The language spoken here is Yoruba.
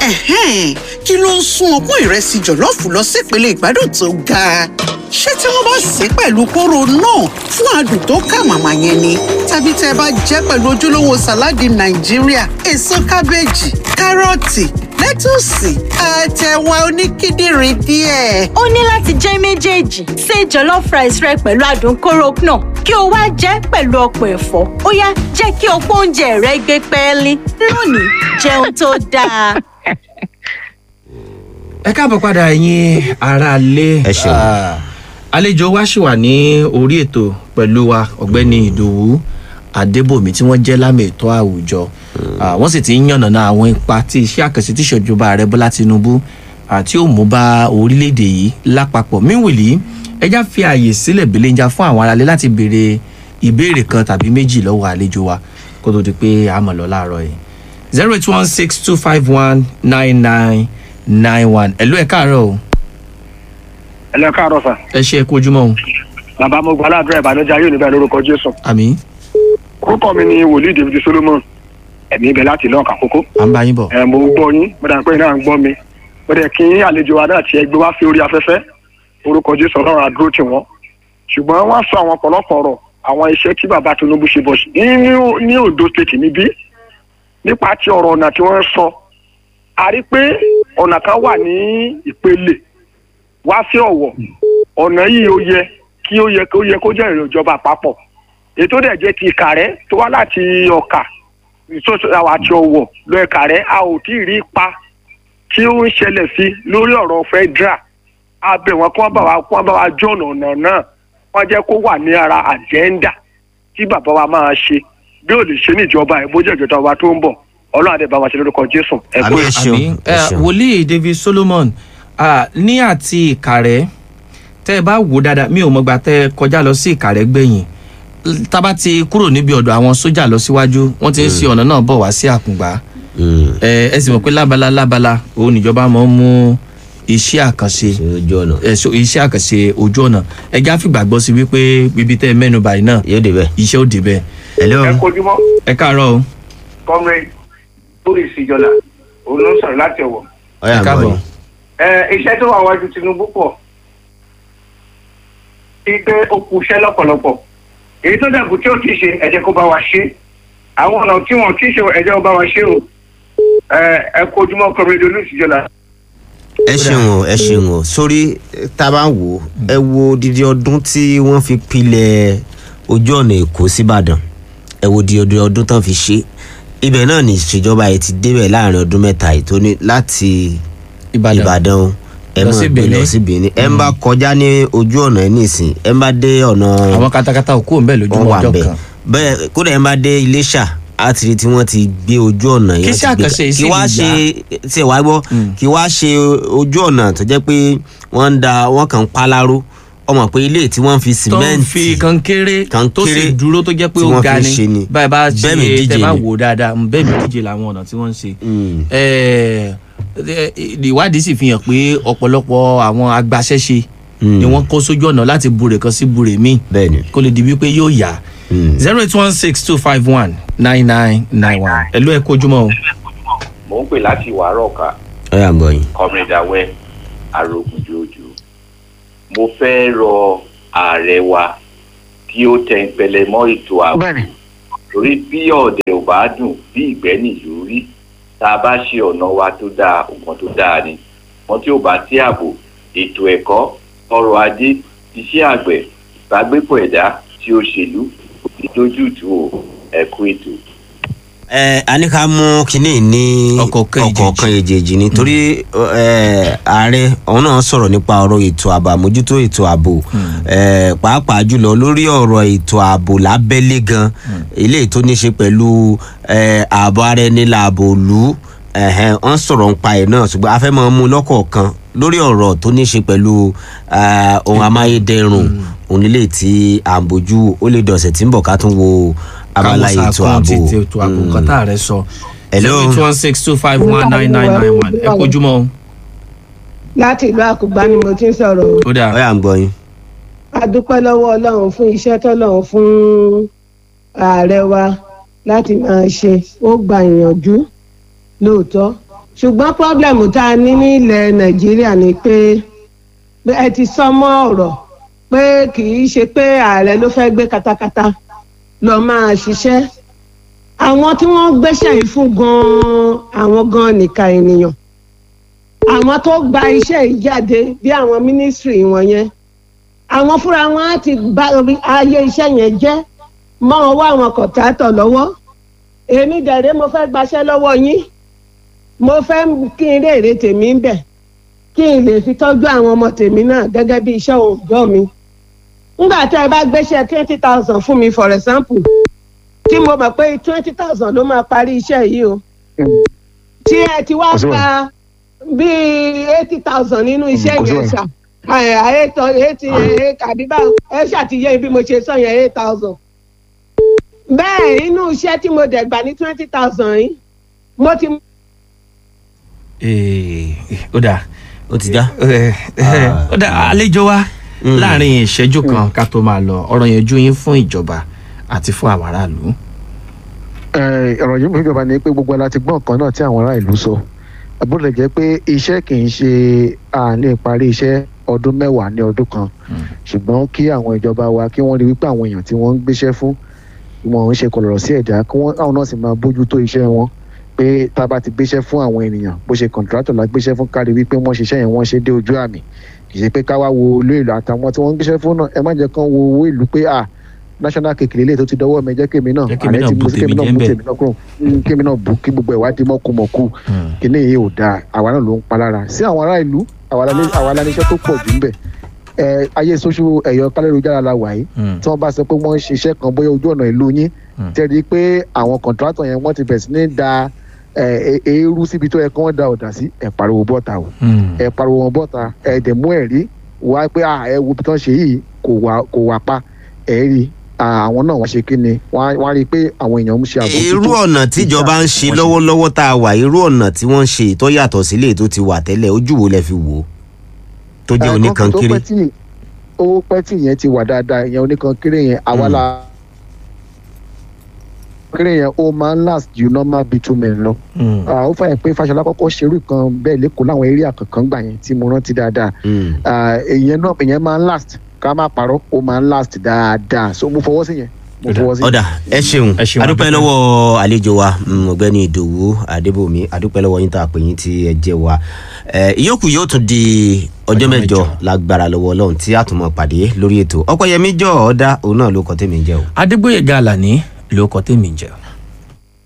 Ẹ̀hẹ́n, kí ló ń sún ọpọ́n ìrẹsì jọ̀lọ́ọ̀fù lọ sípele ìgbádùn tó ga ṣé tí wọ́n bá sè é pẹ̀lú kóró náà fún adùn tó kà màmá yẹn ni tàbí tẹ́ ẹ bá jẹ́ pẹ̀lú ojúlówó sàláàdì nàìjíríà èso kábéèjì kárọ̀tì lẹ́tùsì àtẹ̀wà oníkíndìnrín díẹ̀. ó ní láti jẹ́ méjèèjì ṣe jollof rice rẹ pẹ̀lú adùn kóró náà kí o wá jẹ́ pẹ̀lú ọ̀pọ̀ ẹ̀fọ́ ó yá jẹ́ kí ọ̀pọ̀ oúnjẹ rẹ gbé pẹ́ẹ́lí lónìí jẹun tó dáa. ẹ káàbọ̀ padà ẹ̀yin aráalé Ẹ ṣeun. Ah, àlejò wa ṣì wà ní orí ètò pẹ̀lú wa ọ̀gbẹ́ni ìdòwú adébòmí tí wọ́n jẹ́ lámì ètò àwùjọ Ah, wọ́n sì ti ń yànnàná àwọn ipa tí iṣẹ́ àkànṣe tí ìṣèjọba ààrẹ bọ́lá tinubu àti ó mú bá orílẹ̀-èdè yìí lápapọ̀ míwìlì ẹjá fi ààyè sílẹ̀ belenja fún àwọn aráalé láti béèrè ìbéèrè kan tàbí méjì lọ́wọ́ àlejò wa kó tó di pé a mọ̀ lọ láàárọ̀ yìí zero eight one six two five one nine nine nine one ẹ̀lú ẹ̀ káàárọ̀ o ẹlẹ káàárọ̀ sà ẹ ṣe é kú ojúmọ́ o bàbá mo gba aládùúrà ìbànújẹ́ ayé òní bẹ́ẹ̀ lórúkọ jésù àmì orúkọ mi ni wòlíì david solomon ẹ̀mí ibẹ̀ láti lọ́ọ̀kà kókó à ń bá yín bọ̀ ẹ̀ mo ń gbọ́ yín mo dà pé iná ń gbọ́ mi mo dẹ̀ kí àlejò wa náà tí ẹ gbé wá sí orí afẹ́fẹ́ orúkọ jésù ọlọ́run àdúró tì wọ́n ṣùgbọ́n wọ́n sọ àwọn ọ̀pọ̀lọpọ̀ ọ̀rọ̀ àwọn iṣẹ́ tí bàbá tinubu ṣe bọ̀ sí ní ní ondo state níbí nípa ti ọ̀rọ̀ ọ̀nà tí wọ́n sọ a rí pé ọ̀nà kan wà ní ìpele wá sí ọ̀wọ̀ ọ̀nà yìí ó yẹ kí ó yẹ kó yẹ kó jẹ́ ìjọba àpapọ̀ ètò dẹ̀ jẹ́ ti ìkàrẹ́ tó wá láti ọ̀kà àwọn àti ọ̀wọ̀ lọ ìkàrẹ́ a ò tí ì rí ipa tí ó ń ṣẹlẹ̀ sí lórí ọ̀rọ̀ federal abẹ wọn kí wọ́n bá wa kí wọ́n bá wa jọ̀nà ọ̀nà náà wọ́n jẹ́ kó wà ní ara àjẹ́ńdà tí bàbá wa máa ṣe bí ò lè ṣe ní ìjọba ẹ̀ bó jẹ́ ìjọba wa tó ń bọ̀ ọlọ́run àdé bá wa ṣe lórúkọ jésù ẹ kú Àmín. Ẹ ṣeun, àmì ẹ ṣeun. wòlíì david solomon ah, ní àti ìkàrẹ́ tẹ́ ẹ bá wò dáadáa mi ò mọ̀gbà tẹ́ ẹ kọjá lọ sí ìkàrẹ́ gbẹ̀yìn L- tábà ti kúrò níbi ọ̀dọ̀ àwọn sójà lọ síwájú wọ́n ti ń ṣe ọ̀nà náà bọ̀ wá sí àkùngbà ẹ ẹ sì mọ̀ pé lábala lábala òun níjọba máa ń mú iṣẹ́ àkànṣe ṣe ojú ọ̀nà ẹ so iṣẹ́ àkànṣe ojú ọ̀nà ẹ já fìgbàgbọ́ sí wípé ibi tẹ́ ẹ mẹ́nu báyìí náà yóò débẹ̀. iṣẹ́ ò débẹ̀ hello ẹ kojúmọ́ ẹ káàárọ̀ o comrade boris ìjọba òun ló ń sọ̀rọ̀ láti ọ̀wọ̀ ọ̀yà ẹ ń káàbọ̀. bọ̀ ni. ẹ iṣẹ́ tó wà wájú tinubu pọ̀ sí pé ó kú iṣẹ́ lọ́pọ̀lọpọ̀ èyí tó dẹ̀kù tí ó ti ṣe ẹ jẹ́ kó bá wa ṣe àwọn ọ̀nà tí wọ́n ti ṣe ẹ jẹ́ kó bá wa ṣe o ẹ ẹ kojúmọ́ comrade olùsíjọba. ẹ ṣeun o ẹ ṣeun o sórí tá a bá ń wò ó ẹ wo odidi ọdún tí wọ́n fi pilẹ̀ ojú ọ̀nà èkó síbàdàn ẹ wo odidi ọdún tán fi ṣe ibẹ̀ náà ní ìṣèjọba yìí ti débẹ̀ láàrin ọdún mẹ́ta yìí tó ní láti ìbàdàn ìbàdàn o ẹ Lọ mọ̀ sí gbé lọ Benin. sí benin ẹ ń bá kọjá ní ojú ọ̀nà ẹ nísìn ẹ ń bá dé ọ̀nà àwọn katakata ò kúrò ń bẹ̀ wọn lójúmọ́ wà ọjọ́ bẹ́ẹ̀ kan bẹ́ẹ̀ kódà ẹ ń bá dé iléṣà àti rí tí wọ́n ti gbé ojú ọ̀nà Kí yẹn iṣẹ́ ti gbé àkànṣe yìí sì kí wá lè ṣe yá? tí ẹ wá gbọ́ kí wá ṣe ojú ọ̀nà tó jẹ́ pé wọ́n ń da wọ́n kàn ń paláró ọmọ pé ilé tí wọ́n fi tó ń sìmẹ́ǹtì fi kankéré tó sì Kankéré dúró tó jẹ́ pé tí ó wọ́n ga fi ni ṣe ni. báyìí bá ṣe Bẹ́ẹ̀ mi díje tẹ́ bá ni. wò dáadáa mm, bẹ́ẹ̀ mi díje làwọn ọ̀nà tí wọ́n ń ṣe. Mm. Eh, eh, ìwádìí sì fi hàn pé ọ̀pọ̀lọpọ̀ àwọn agbaṣẹ́ṣe Mm. ni wọ́n kó sójú ọ̀nà láti bure kan sí bure míì bẹ́ẹ̀ ni kó lè di wípé yóò yá Mm. zero eight one six two five one nine nine nine one ẹ̀lú ẹ̀ kojúmọ́ o. mò ń pè láti wàárọ̀ ká ọ̀yà ń bọ̀ yín. comrade awẹ́ arógunjòjò mo fẹ́ rọ ààrẹ wa kí ó tẹ ìpẹlẹ mọ́ ètò ààbò torí bí ọ̀dẹ̀ ò bá dùn bí ìgbẹ́ nìlú rí tá a bá ṣe ọ̀nà wa tó dáa nǹkan tó dáa ni wọn tí ò bá sí ààbò ètò ẹ̀kọ́ ọrọ̀ ajé iṣẹ́ àgbẹ̀ ìbágbépọ̀ ẹ̀dá tí òṣèlú ìdójútù ò ẹ̀kú ètò. ẹ a ní ká mú kinní ní Ọ̀kọ̀ọ̀kan èjèèjì. ọ̀kọ̀ọ̀kan èjèèjì nítorí ẹ, ààrẹ ọ̀hún náà sọ̀rọ̀ nípa ọ̀rọ̀ ètò ààbò àmójútó ètò ààbò ẹ, pàápàá jùlọ lórí ọ̀rọ̀ ètò ààbò lábẹ́lé gan eléyìí tó ní ṣe pẹ̀lú ẹ, ààbò ara ẹni làbò òlu ẹ̀hẹ́n, wọ́n sọ̀rọ̀ nípa ẹ̀ náà ṣùgbọ́n a fẹ́ máa mú lọ́kọ̀ọ̀kan lórí ọ̀rọ̀ tó ní ṣe pẹ̀lú ẹ, ohun amáyédẹrùn òun nílé tí à ń bójú ó lè dọ̀sẹ̀ tí ń bọ̀ ká tún wo abala káwọn ètò sàkún ààbò ti ètò ààbò nǹkan tá a rẹ sọ. Hello. zero eight one six two five one nine nine nine one ẹ kojúmọ́ o. láti ìlú àkùgbá ni mo ti ń sọ̀rọ̀ o. ó dáa ọ̀yà ń gbọ́ yín. a dúpẹ́ lọ́wọ́ ọlọ́run fún iṣẹ́ tọ́lọ́run fún ààrẹ wa láti máa ṣe ó gba ìyànjú lóòótọ́ ṣùgbọ́n pọ́blẹ́mù tá a ní ní ilẹ̀ nàìjíríà ni pé pé ẹ ti sọ mọ́ ọ̀rọ̀ pé kì í ṣe pé ààrẹ ló fẹ́ gbé katakata lọ máa ṣiṣẹ́ àwọn tí wọ́n gbéṣẹ́ yìí fún gan-an àwọn gan-an nìka ènìyàn àwọn tó gba iṣẹ́ yìí jáde bí àwọn mínísírì wọ̀nyẹn àwọn fúnra wọn á ti bá ayé iṣẹ́ yẹn jẹ́ mọ́ ọwọ́ àwọn kọ̀tátọ̀ lọ́wọ́ èmi dẹ̀rẹ́ mo fẹ́ gbaṣẹ́ lọ́wọ́ yín mo fẹ́ kí n rèrè tèmi ń bẹ̀ kí n lè fi tọ́jú àwọn ọmọ tèmi náà gẹ́gẹ́ bí iṣẹ́ òòjọ́ mi nígbà tí ẹ bá gbéṣẹ́ twenty thousand fún mi for example tí mo mọ̀ pé twenty thousand ló máa parí iṣẹ́ yìí o tí ẹ ti wá pa bíi eighty thousand nínú iṣẹ́ yẹn ṣá eighty eighty àbí báwo ẹ ṣàtìyẹ bí mo ṣe sọ yẹn eight thousand bẹ́ẹ̀ inú iṣẹ́ tí mo dẹ̀ gbà ní twenty thousand yìí mo ti. ó dà ó ti já. ó dà àlejò wa láàrin ìṣẹ́jú kan ká tó máa lọ ọ̀rọ̀ yẹn jú yín fún ìjọba àti fún àwọn aráàlú. ọ̀rọ̀ yìí fún ìjọba ni pé gbogbo ara ti gbọ́ nǹkan náà tí àwọn ará ìlú sọ bó lè jẹ́ pé iṣẹ́ kì í ṣe àlè parí iṣẹ́ ọdún mẹ́wàá ní ọdún kan ṣùgbọ́n kí àwọn ìjọba wa kí wọ́n rí wípé àwọn èèyàn tí wọ́n ń gbéṣẹ́ fún wọn ń ṣe kọlọ̀rọ̀ sí ẹ̀dá kí wọ́n àwọn náà sì máa bójú tó iṣẹ́ wọn pé tá a bá ti gbéṣẹ́ fún àwọn ènìyàn bó ṣe kọ̀ǹtrátọ̀ la gbéṣẹ́ fún kárí wípé wọ́n ṣiṣẹ́ yẹn wọ́n ṣe dé ojú àmì kì í ṣe pé ká wá wo olú ìlú àtàwọn tí wọ́n ń gbéṣẹ́ fún náà ẹ má jẹ́ kán wo owó ìlú pé à national kékeré lè tó ti dọwọ́ mi jẹ́ kémi náà ààrẹ ti mú sí kémi náà mú tèmi náà kúrò kémi náà bù kí gbogbo ẹ̀ wá di mọ́kùmọ̀kù kíní yìí ò dáa àwa náà ló ń palára sí àwọn ará ìlú àwa la níṣẹ́ tó pọ̀ jù ń bẹ̀ ayé social ẹ̀yọ kálẹ́rùjára la wà yìí tí wọ́n bá sọ pé wọ́n ń ṣiṣẹ́ kan bóyá ojú ọ̀nà ìlú yín tẹ́lẹ̀ pé àwọn kọ̀ǹtrátọ̀ yẹn wọ́n ti bẹ̀rẹ̀ sí ní da eérú síbi tó yẹ kí wọ́n da ọ̀dà sí ẹ̀ pariwo bọ́ta o ẹ̀ pariwo wọn bọ́ta ẹ̀ dẹ̀ mú ẹ̀rí wá pé ẹ̀ wo bí tán ṣe yìí kò wà pa ẹ̀ rí àwọn náà wọ́n ṣe kí ni wọ́n á rí i pé àwọn èèyàn ń ṣe àbójútó. irú ọ̀nà tíjọba ń ṣe lọ́wọ́lọ́wọ́ tá a wà irú ọ̀nà tí wọ́n ń ṣe tó yàtọ̀ sílé tó ti wà tẹ́lẹ̀ ojú wo lẹ fi wò ó tó jẹ́ oníkankéré. ó pẹ́ tí ìyẹn ti wà dáadáa ìyẹn oníkankéré yẹn àwa la kéré yẹn ó máa ń last ju normal bitumen lọ. ó fàyè pé Fáṣọlá kọ́kọ́ ṣerú kan bẹ́ẹ̀ lẹ́kọ̀ọ́ láwọn area kankan gbà yẹn tí mo rántí dáadáa. ìyẹn náà ìyẹn máa ń last ká má parọ́ ó máa ń last dáadáa so mo fọwọ́ sí yẹn mo fọwọ́ sí. ọ̀dà ẹ ṣeun adúpẹ́ lọ́wọ́ àlejò wa ọ̀gbẹ́ni ìdòwú adébòmí adúpẹ́ lọ́wọ́ yín tá a pè yín tí ẹ jẹ́ wa ìyókù yóò tún di ọjọ́ mẹ́jọ lágbára lọ́wọ́ ọlọ́run tí a tún mọ̀ pàdé lórí ètò ọ̀pọ̀yẹmí jọ ọ̀dà òun náà ló kọ́ tèmi jẹ́ o. adégbòye gàlà ní ló kọ́ tèmi jẹ́.